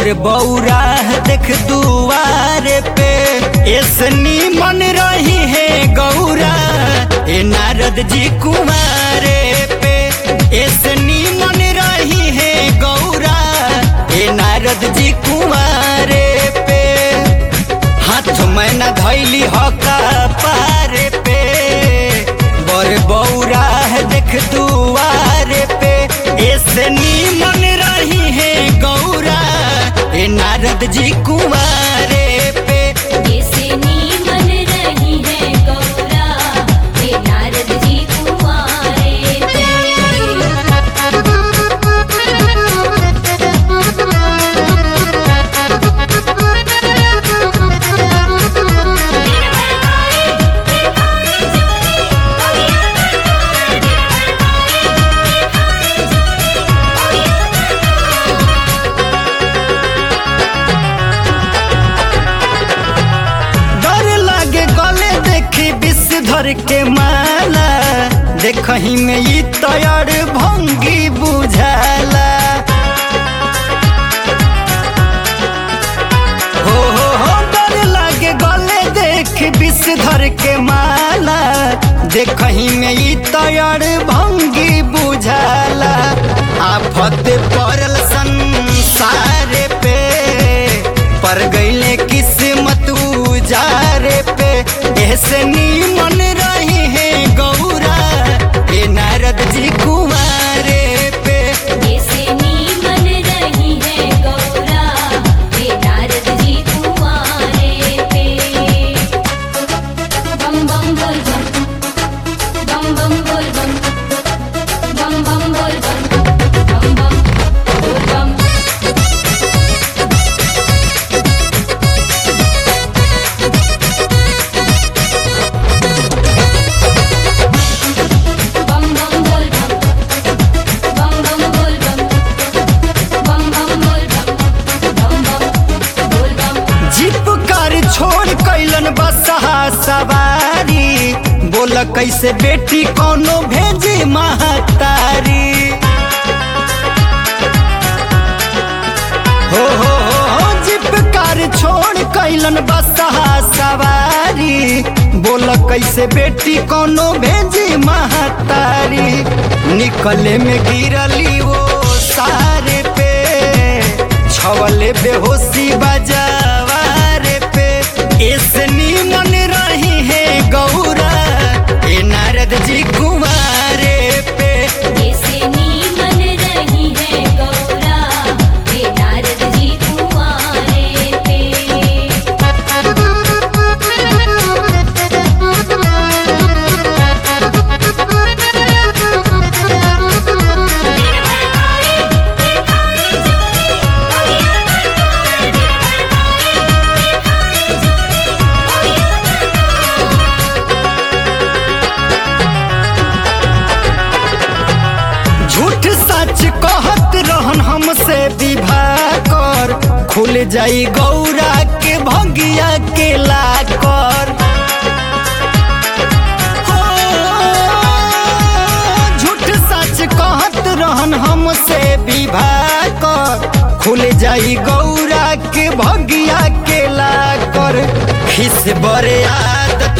बर बौरा देख दुआरे पे ऐसनी मन रही है गौरा ए नारद जी कुमारे पे ऐसनी मन रही है गौरा ए नारद जी कुमारे पे हाथ में न धैली हका पारे पे बर बौरा देख दुआरे पे ऐसे मन रही है गौरा ए नारद जी कुमारे पे ऐसे नीमन रही है गौरा हे नारद जी कुमारे पे डर लागे गले देखी विषधर के माला देखही में ई तैयार भंगी बुझाला हो हो हो डर लागे गले देख विषधर के माला देखही में ई तैयार भंगी बुझाला आफत पड़ल संसार पे पर गईले किस्मत उजारे पे ऐसे मन रही है गौरा ए नारद जी कुमारे पे ऐसे नीमन रही है गौरा हे नारद जी कुमारे पे बम बम बोल बम बम बम बोल बम बम बम बोल बम बम बम बोल बम बम बम बोल बम बम बम बोल बम बम बम बोल बम बम बम बोल बम जीप कार छोड़ कैलन बसहा सवारी बोल कैसे बेटी कोनो भेजी महतारी हो हो हो हो जीप कार छोड़ कैलन बसहा सवारी बोल कैसे बेटी कोनो भेजी महतारी निकले में गिरली वो सारे पे छवले बेहोशी बजावारे पे ऐसनी मन रही है गौरा ए नारद जी कुमारे पे ऐसे नीमन रही है गौरा हे नारद जी कुमारे पे झूठ सच कहत रहन हमसे विवाह कर खुल जाई गौरा के भगिया के लाकर हो, झूठ सच कहत रहन हमसे विवाह कर खुल जाई गौरा के भगिया के लाकर खिस बरे आदत